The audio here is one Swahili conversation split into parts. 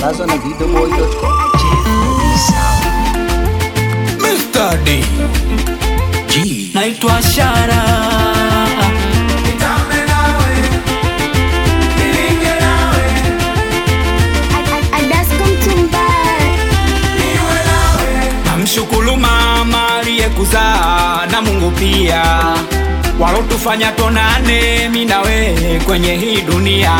Sambazwa na videoboy.com. Mr. D. G. naitwa Shara namshukuru mama aliyekuzaa na Mungu pia walotufanya tonane mi na wewe kwenye hii dunia.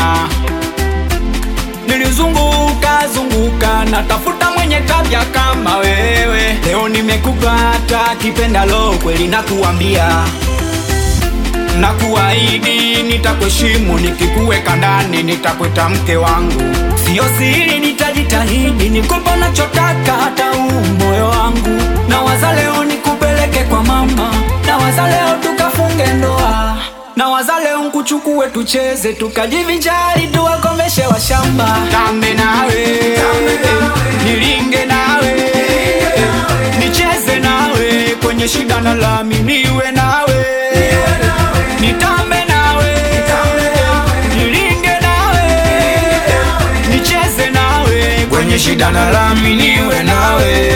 Nilizunguka zunguka natafuta mwenye tabia kama wewe, leo nimekupata kipendalo, kweli nakuambia na kuahidi nitakuheshimu, nikikuweka ndani nitakweta mke wangu, sio siri, nitajitahidi nikupe nachotaka, hata huu moyo wangu. Na waza leo nikupeleke kwa mama, na waza leo tukafunge ndoa, na waza leo nkuchukue tucheze, tukajivinjari, tuwakomeshe washamba. Tambe nawe, nilinge nawe, nicheze nawe, kwenye shida na lami niwe nawe nitambe nawe nilinge nawe nicheze nawe kwenye shida na lami niwe nawe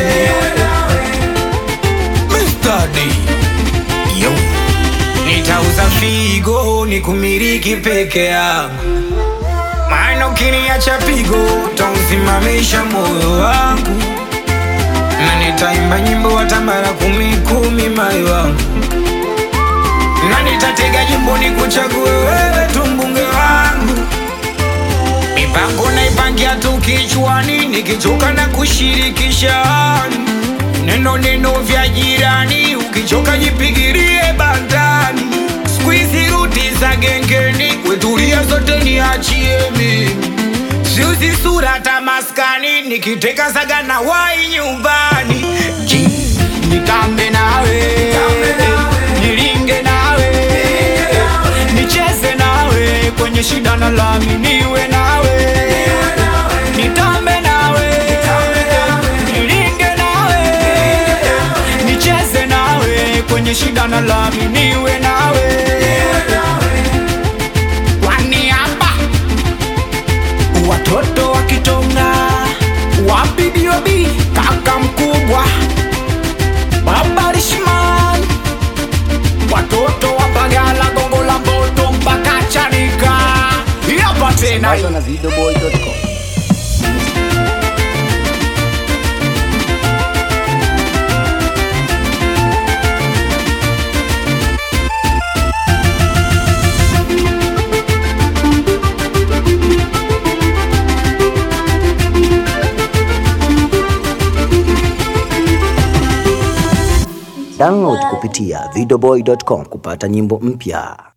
Mr. D. Yo. nitauza figo nikumiliki peke yangu maana ukiniacha pigo utausimamisha moyo wangu na nitaimba nyimbo hata mara kumi kumi moyo wangu na nitatega jimbo nikuchague wewe tu mbunge wangu mipango naipangia tu kichwani nikichoka na kushirikisha neno neno vya jirani ukichoka jipigirie bandani skuizi ruti za gengeni kwetulia zote niachie mimi siuzi sura tamaskani nikiteka saga na wai nyumbani Ji, nitambe nawe nilinge nawe nicheze nawe kwenye shida na lami niwe nawe nitambe nawe nilinge nawe nicheze nawe kwenye shida na lami niwe nawe kwani hapa watoto wa Kitonga wapi biobi kaka mkubwa baba Rishman watoto wa Bagala Gongo la Mboto mpaka Chanika hapa tena Sambazwa na videoboy.com. Download kupitia videoboy.com kupata nyimbo mpya.